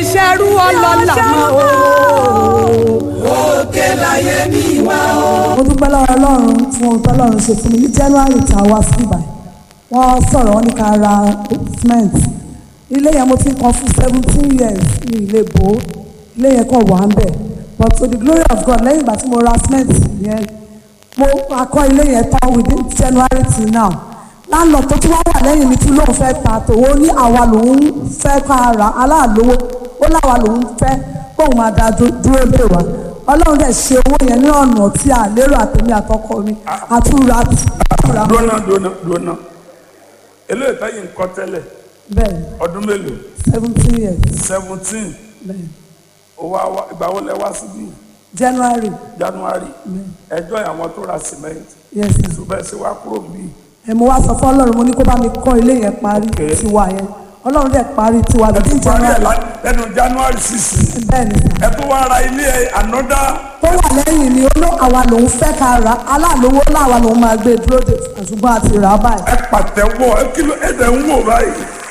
ṣerú ọlọ́lá mọ́ o. òkè láyé mi wá o. mo dúpẹ́ lọ́wọ́ ọlọ́run fún ohun tọ́lọ́run ṣe fún mi ní january tá a wá sí ibà wọ́n sọ̀rọ̀ wọ́n ní ká ra cement ilé yẹn mo ti ń kan fún seventeen years ní ilé bò ó ilé yẹn kàn wà ń bẹ̀ but to the glory of God lẹ́yìn ìgbà tí mo ra cement yẹn mo akọ́ ilé yẹn tán within january till now láńlọ́ọ̀ tó tún wá wà lẹ́yìn mi tún lóun fẹ́ ta tòun ó ní àwa lòun fẹ́ ká ra aláàlówó ó láwa lòun fẹ́ kóun máa da dú- dúró lé wa ọlọ́run dẹ̀ ṣe owó yẹn ní ọ̀nà tí a lérò àtẹ̀mí àtọkọ mi àtúra àtúra dúnà dúnà dúnà eléyìí táyì ń kọ́ tẹ́lẹ̀ bẹ́ẹ̀ ọdún mélòó seventeen years seventeen bẹ́ẹ̀ owó àwa ìgbà wo lẹ wá síbí january january ẹjọ́ àwọn tó ra cement yes sir. ṣùgbọ́n ṣe wá kúrò bí ẹ mo wá sọ fún ọlọ́run mo ní kó bá mi kọ́ ilé yẹn parí Okay. tiwa yẹn ọlọ́run dẹ̀ parí tiwa ẹ bíi tún parí ẹ january lá- lẹ́nu january six bẹ́ẹ̀ ni sà ẹ tún wá ra ilé ẹ another tó wà lẹ́yìn ni ó ló àwa lòun fẹ́ ká ra aláàlówó láwa lòun máa gbé dúró de ṣùgbọ́n àti rà á báyìí ẹ pàtẹ́wọ́ ẹ kí ló ẹ dẹ̀ ń wò báyìí